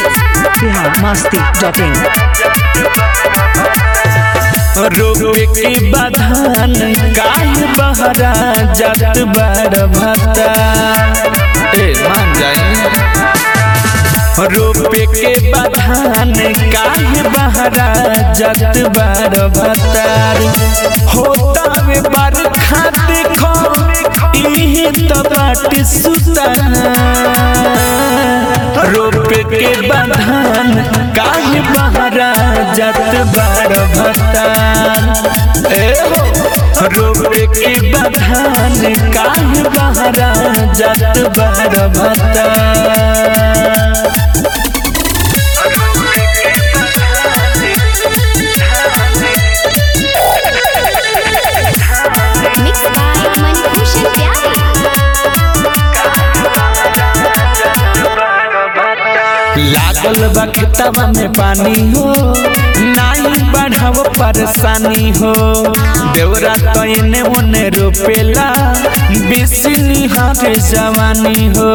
Bihar Masti dot in रोके के बधान काहे बहरा जात बार भता ए मान जाए रोपे के बधान काहे बहरा जात बार भतार होता में बरखा देखो इहे तो बाट सुता रोपे के बधान काहे बहरा जात बार भतार ए हो रोपे के बधान काहे बहरा जात बार भतार मिक्स बाय मणिभूषण प्यारी लागल बा खेतवा में पानी हो नाई बढ़ाव परेशानी हो देवरा तैने ओने रोपेला बिसनी हाथे जवानी हो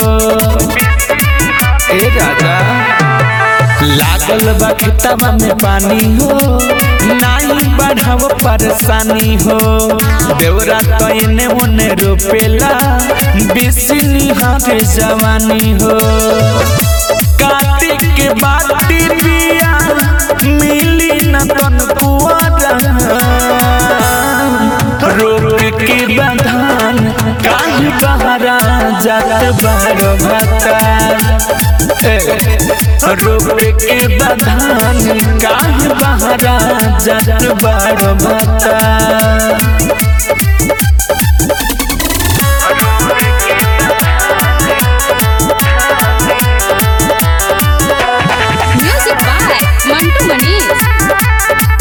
ए राजा लागल बा खेतवा में पानी हो नाई बढ़ाव परेशानी हो देवरा तैने ओने रोपेला बिसनी हाथे जवानी हो कार्तिक के बाती बिया मिली न तन कुआरा रोक के बधान काहे बहरा जात बार भता रोक के बधान काहे बहरा जात बार भता म्यूजिक बाय मंटू मनीष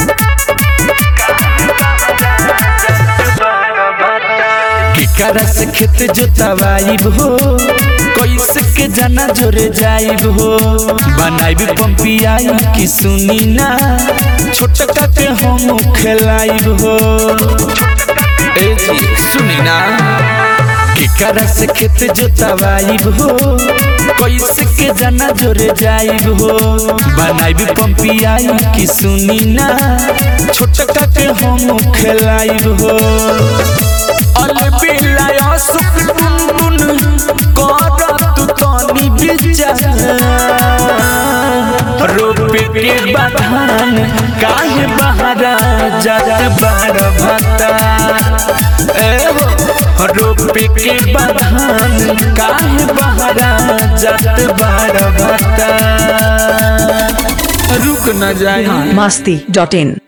केकरा से खेत जोतवाइब हो कैसे के जाना जोरे जाइब हो बनाइब पंपियाई की सुनी ना छोटका के हम खेलाइब हो ए जी सुनी ना केकरा से खेत जोतवाइब हो कैसे के जाना जोरे जाइब हो बनाइब पंपियाई की सुनी ना छोटका के हम खेलाइब हो अलबिलाय सुख टुनटुन करत तनी विचार रोपे के बधान काहे बहरा जात बार भता ए हो रोपे के बधान काहे बहरा जात बार भता रुक न जाए बिहार मस्ती डॉट इन